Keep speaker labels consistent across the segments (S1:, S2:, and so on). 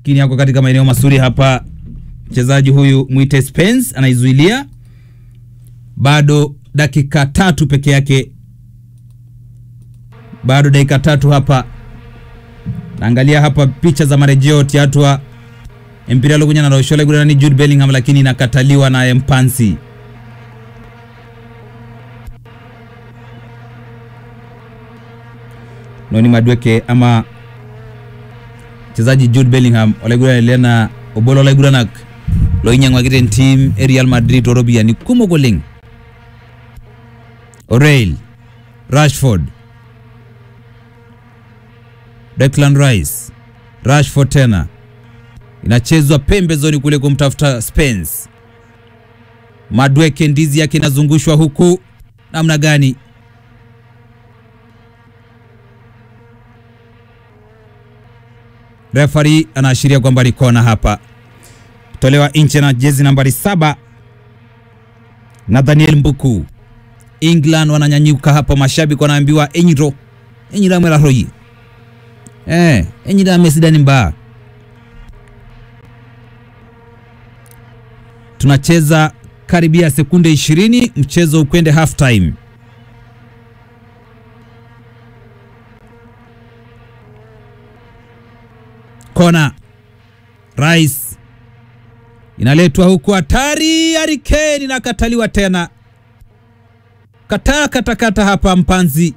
S1: lakini ako katika maeneo mazuri hapa. Mchezaji huyu mwite Spence anaizuilia, bado dakika tatu peke yake, bado dakika tatu hapa. Naangalia hapa picha za marejeo tiatwa empira lokunya na roshole gurani Jude Bellingham, lakini inakataliwa na Mpansi. Noni Madweke ama mchezaji Jude Bellingham olaigura lena obolo olaiguranak loinyang'wakita entim e Real Madrid tooropiyiani kumok oleng O'Reilly Rashford Declan Rice Rashford tena inachezwa pembezoni kule kumtafuta Spence Madweke ndizi yake inazungushwa huku namna gani Refari anaashiria kwamba ni kona hapa, tolewa nje na jezi nambari saba Nathaniel Mbuku. England wananyanyuka hapa, mashabiki wanaambiwa enyiro enyira mwela royi eh, enyira mesidani mbaa. Tunacheza karibia sekunde 20 mchezo ukwende half time. Kona Rice inaletwa huku, hatari. Harry Kane inakataliwa tena, kataa katakata hapa. Mpanzi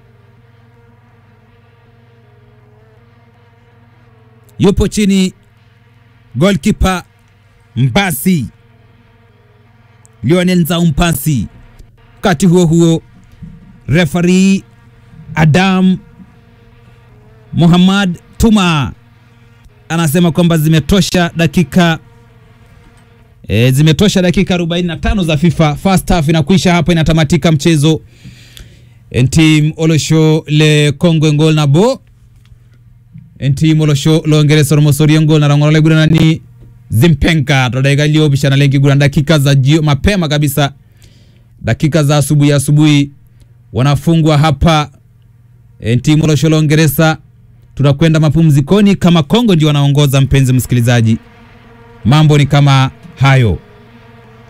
S1: yupo chini, goalkeeper Mbasi Lionel Nzau Mpasi. Wakati huo huo, referee Adam Muhammad Tuma anasema kwamba zimetosha dakika e, zimetosha dakika 45 za FIFA. First half inakwisha hapa, inatamatika mchezo entim olosho le Congo ngol na bo entim olosho lo Ngeresa romosori ngol na rangolo legura ni Zimpenka todaiga lio bishana lengi gura dakika za jio, mapema kabisa dakika za asubuhi asubuhi wanafungwa hapa entim olosho lo Ngeresa tunakwenda mapumzikoni kama Kongo ndio wanaongoza. Mpenzi msikilizaji, mambo ni kama hayo.